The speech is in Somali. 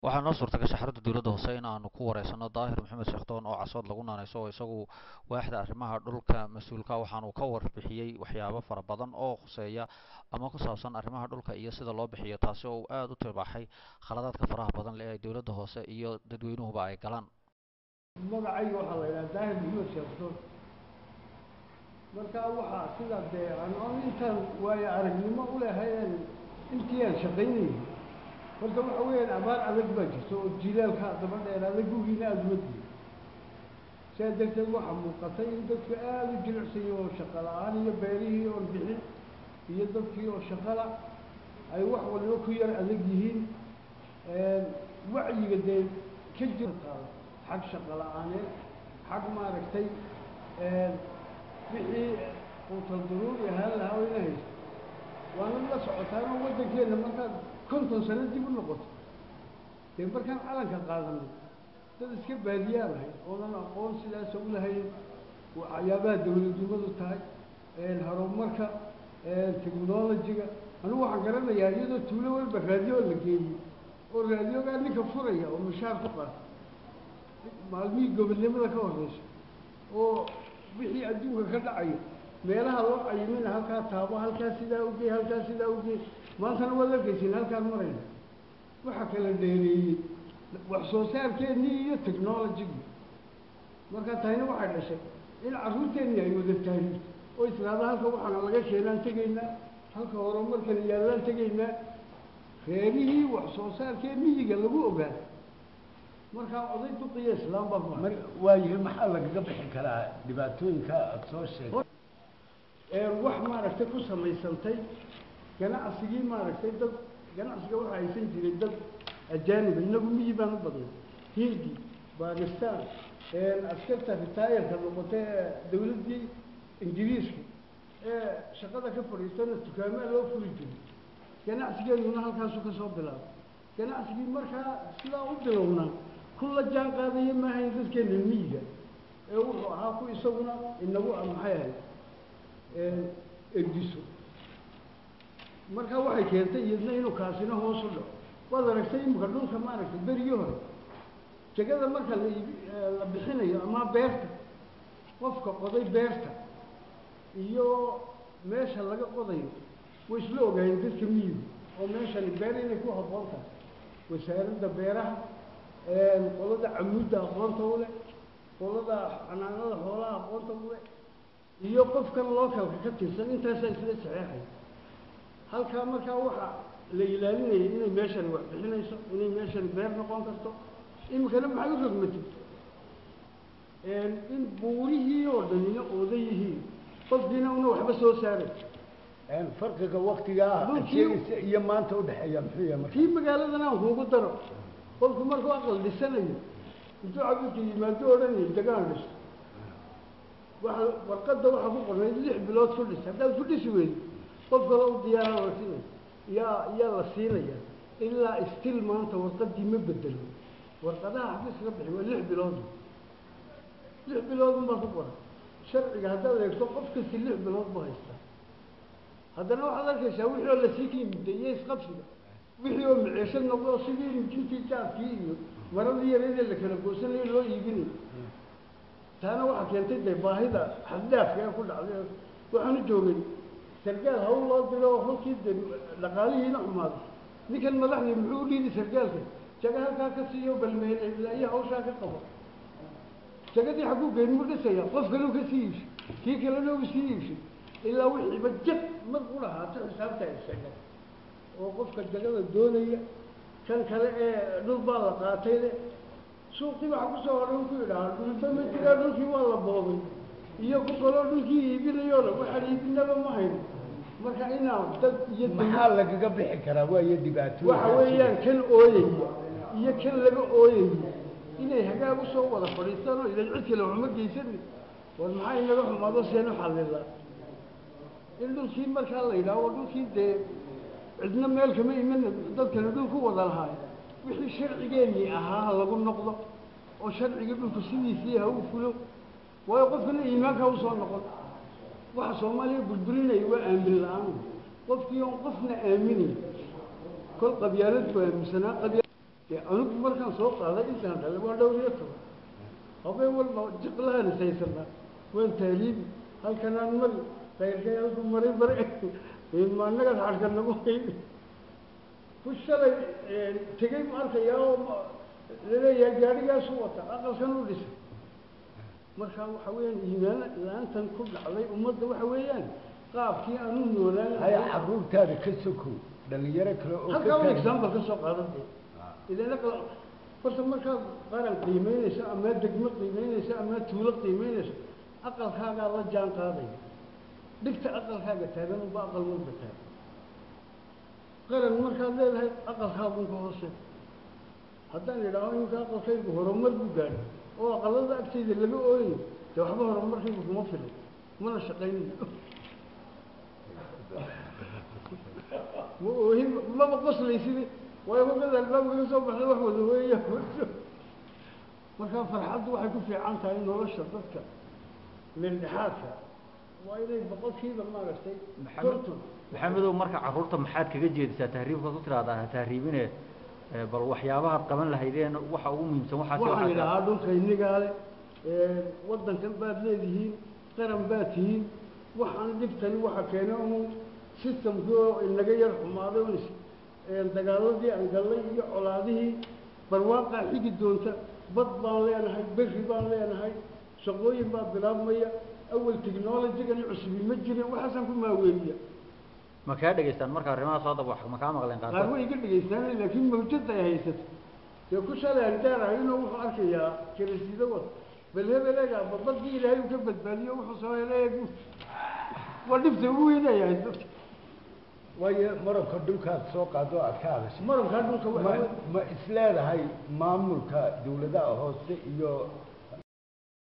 waxaa noo suurta gashay xarunta dowladda hoose in aanu ku wareysano daahir maxamed sheekdoon oo casood lagu naanayso oo isagu waaxda arrimaha dhulka mas-uulka waxaanu ka warbixiyey waxyaabo fara badan oo khuseeya ama ku saabsan arrimaha dhulka iyo sida loo bixiyo taasi oo uu aada u tibaaxay khaladaadka faraha badan leh ee dowladda hoose iyo dadweynuhuba ay galaan magacayga waxaa la yidhaha daahir maxamed sheekdoon markaa waxaa sida dee aan on intaan waayo aragnimo u lehayn intii aan shaqaynayay horta waxa weeyaan abaar adag baa jirta oo jilaalka daba dheeraada gugiina aada uma diyo sidaa darteed waxaa muuqatay in dadku aada u jilicsanya oo shaqo la-aan iyo beerihii oon bixin iyo dadkii oo shaqala ay wax waliba ku yar adag yihiin wacyiga dee ka jirta xag shaqo la-aaneed xag maaragtay wixii quutal duruuri ahaan lahaa oo ina haysto waana la socotaanoo waddankeenna markaad konton sano dib u noqoto dee markaan calanka qaadanay dad iska baadiyaa lahay oonan aqoon sidaasa u lahayn waxyaabaha dawladnimadu tahay horumarka technologiga anigu waxaan garanayaa iyadoo tuulo walba raadiyo la geeyey oo raadiyogaa ninka furaya oo mishaar ku qaata maalmihii gobodnimada ka horeysa oo wixii adduunka ka dhacayo meelaha loo cayimina halkaa taabo halkaa sidaa ugey halkaa sidaa ugey maantana waad arkaysin halkaan marayna waxaa kala dheereeyey wax soo saarkeennii iyo technologigii markaa tahina waxay dhashay in carruurteennii ay wada taariirto oo islaada halka waxaana laga keenaan tegaynaa halka horumarkan yaallaan tegaynaa reerihii wax soo saarkee miyiga lagu ogaa markaa oday duqiyo islaam baa mar waayahay maxaa lagaga bixi karaa dhibaatooyinka aada soo sheegtay wax maaragtay ku samaysantay ganacsigii maaragtay dad ganacsiga waxaa haysan jiray dad ajaaniba inagu miyi baan u badnay hindi bakistan askarta ritaayarka noqotay ee dawladdii ingiriiska ee shaqada ka fadhiistana dukaamaa loo furi jiray ganacsigeeduna halkaasu ka soo bilaabay ganacsigii markaa sidaa u bilownaa ku la jaan qaadaya maahayn dadkeena miyiga ee wuxuu ahaa ku isaguna inagu maxay ahayd ergiso markaa waxay keentay iyadna inuu kaasina hoos u dhaco waad aragtay imika dhulka maaragtay berigii hore jegada marka la la bixinayo ama beerta qofka qoday beerta iyo meesha laga qodayo way isla ogaayeen dadka miyigu oo meeshani beer inay ku habboon tahay wasaaradda beeraha qolada camuudda aqoonta u leh qolada xanaanada xoolaha aqoonta u leh iyo qofkan localka ka tirsan intaasaa isla saxeexay halkaa markaa waxaa la ilaalinayay inay meeshani wax bixinayso inay meeshani beer noqon karto imikana maxay u rogmatay in buurihii oo dhanina oodan yihiin qofkiina una waxba soo saaray farqiga waktigaa Dhulkii- sheegaysa iyo maanta udhexeeya muxuu yahay marka kii magaaladan aan kuugu daro qofku markuu aqal dhisanayo intuu cabirka yimaado odhanaya degaan dhiso waxa warqadda waxaa ku qornayd lix bilood ku dhis haddaad ku dhisi weydo qof kale u diyaara la siinaya yaa yaa la siinaya ilaa stil maanta warqaddii ma bedelo warqadaha xafiiska ka bixi waa lix bilood lix bilood unbaa ku qoran sharciga haddaad eegto qof kasti lix bilood buu haystaa haddana waxaad arkaysaa wixii oo lasii kiimiday iyo isqabsiga wixii oo maceesho noqdo sidii mijintii jaadkii iyo maradii yareedee la kala goosanayo loo iibinayo taana waxaa keentay dee baahida xaddaafka ee ku dhacday waxaanu joogay sargaal hawl loo diro oo halkii dee dhaqaalihiina xumaaday ninkan madaxdii muxuu u dhiidi sargaalka jaga halkaa ka siiyo balmeel ilaa iyo hawshaa ka qabo jagadii xagguu geynmu dhisaya qof kaleu ka sii iibshay kii kalena u sii iibshay ilaa wixiiba jag mar ku lahaato xisaabta isaga oo qofka jagada doonaya kan kale ee dhul baa la qaatay le suuqii waxa kusoo hodhay ku yidhaha dhulba ma jiraa dhulkii waa la boobay iyo ku kaloo dhulkii iibinayo le waxaan iibinaba ma hayno marka inaan dad iyo maxaa lagaga bixi karaa waayo dhibaatooyin waxa weeyaan kan ooyaya iyo kan laga ooyaya inay hagaag usoo wada fadhiistaan oo idan cid kale waxuma geysani war maxaa inaga xumaado seen u xallilaa in dhulkii markaa la yidhaaho dhulkii dee cidna meel kama iman dadkana dhul ku wada lahaay wixii sharcigeennii ahaa ha lagu noqdo oo sharcigii dhulku sidiisii ha u fulo waayo qofkana iimaanka usoo noqon waxa soomaaliya burburinaya waa aamin la-aan qofkii oon qofna aaminayn kol qabyaalad buu aaminsanaa qabya dee anigu markaan soo qaaday intaan dhalay waa dhowr iyo toban habeen walba jiqlahan isaysanaa waan taaliibi halkanaan mari kayrkay halku maray bare ma annagas xadhka nagu hayn ku shalay tegey ma arkayaa oo laleeyahay gaadhigaasu wata aqalkan u dhisay markaa waxa weeyaan iimaan la-aantan ku dhacday ummadda waxa weeyaan qaabkii aan u noolaan haya caruurtaada ka soko dhalinyaro kale oo halkaa un ka example ka soo qaadan dee idan aqal horta markaad qaran qiimeynayso ama degmo qiimeynayso ama tuulo qiimeynayso aqalkaagaa la jaan qaadaya dhigta aqalkaaga taagan unba aqal walba taagan qaran markaad leedahay aqalkaagun ka hoose haddaan idhaaho inka aqalkaygu horumar buu gaadhay oo aqalada agtayda laga ooyayo dee waxba horumarkaygu kuma filan mana shaqaynayo ma oohin maba qoslaysid waayo hogada albaabka ka soo baxday wax wada weeya markaa farxaddu waxay ku fiican tahay nolosha dadka meeldhexaadka waa inay boqolkiiba maaragtay konton maxamedow marka carruurta maxaad kaga jeedisaa tahriibka ku tiraahdaa ha tahriibine ee, bal waxyaabahaad qaban lahaydeen waxa ugu muhiimsan waxaasi waxaan waxaa idhahaa dhulka innigaa le waddankan baad leedihiin qaran baad tihiin waxaan dhibtani waxa keenay un systemkii oo inaga yar xumaaday un is- een dagaaladii aan gallay iyo colaadihii barwaaqaa xigi doonta bad baan leenahay berri baan leenahay shaqooyin baa bilaabmaya awal technologygani cusubi ma jirin waxaasaan ku maaweeliya ma kaa dhegaystaan marka arrimahaas hadda wax ma kaa maqleen qaar qaarkood way iga dhegaystaanay laakiin mawjada ay haysato dee ku shalay aan gaarahayno wuxuu arkayaa kirasido wad bal hebeleega babadii ilaahay uu ka badbaadiyo wuxuu soo helay waa dhibta ugu weyn ay haysato waayo marabka dhulkaad soo qaado aad ka hadashay marabkaa dhulka ma waxa ma isleedahay maamulka dawladaha hoose iyo